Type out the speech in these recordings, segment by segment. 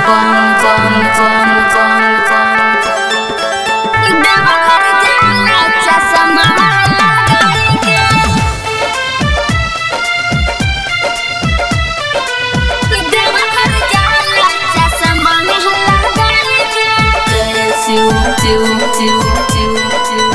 bum bum bum bum bum Deoghar जाला चश्मा लगाई के देवघर जाला चश्मा लगाई के जय शिव शिव शिव शिव शिव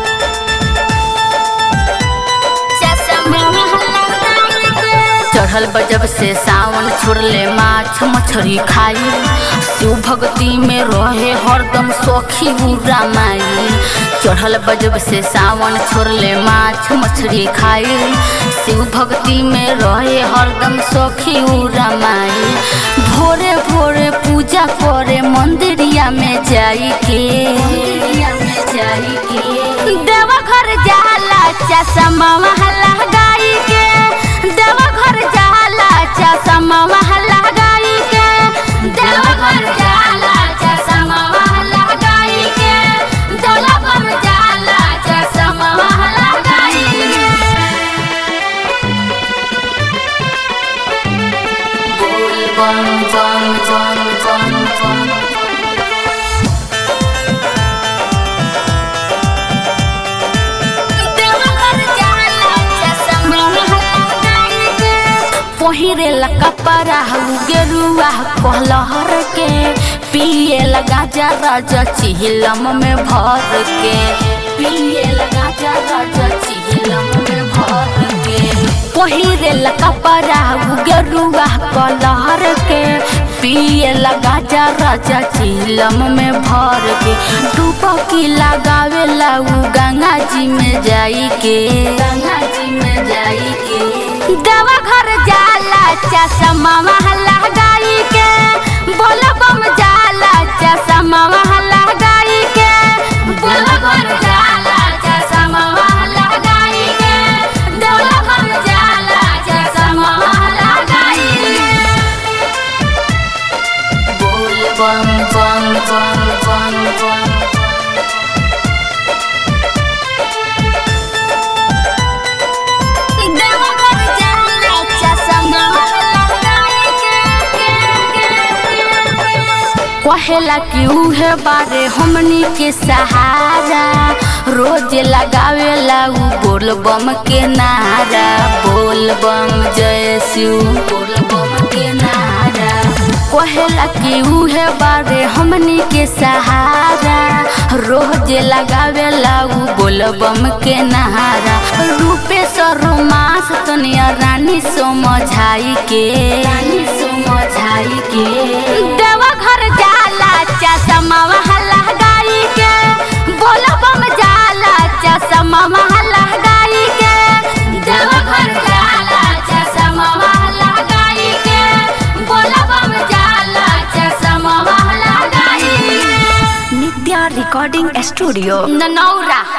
चश्मा लगाई के चढ़ल बजब से सावन छोड़ले माछ मछरी खाई शिव भक्ति में रहे हरदम सखी बुरा माई चढ़ल बजब से सावन छोड़ले माछ मछरी खाई शिव भक्ति में रहे हरदम सखी उरा माई भोरे भोरे पूजा करे मंदिरिया में जाई के मंदिरिया में जाई के देवघर जाला चश्मा लगाई के देवघर जाला चश्मा लगाई के देवघर जाला चश्मा लगाई के देवघर जाला चश्मा लगाई बोल बम बम बम बम बम देवघर जाला चश्मा लगाई के पहिरे ला कपड़ा गेरुआ कहलहर के पिए लगा जा राजा चिहिलम में भर के पिए लगा जा राजा चिहिलम में भर के पहिरे ला कपड़ा गेरुआ कहलहर के पिए लगा जा राजा चिहिलम में भर के डुबकी लगावे ला उ गंगा जी में जाई के गंगा जी में जाई के देवघर जाला चश्मा लगाई के बोलबम जाला चश्मा लगाई के देवघर जाला चश्मा लगाई के देवघर जाला चश्मा लगाई बोल बम बम बम बम बम देवघर जाला चश्मा लगाई के कहेला कि उहे बारे हमनी के सहारा रोज लगावेला उ बोल बम के नारा बोल बम जय शिव बोल बम के नारा कहेला कि उहे बारे हमनी के सहारा रोज लगावेला उ बोल बम के नारा रूपे रोमांस तनिया रानी समझाई के रानी समझाई के देवघर जाला चश्मा लगाई के बोलबम जाला चश्मा लगाई के देवघर जाला चश्मा लगाई के बोलबम जाला चश्मा लगाई नित्या रिकॉर्डिंग स्टूडियो ननौरा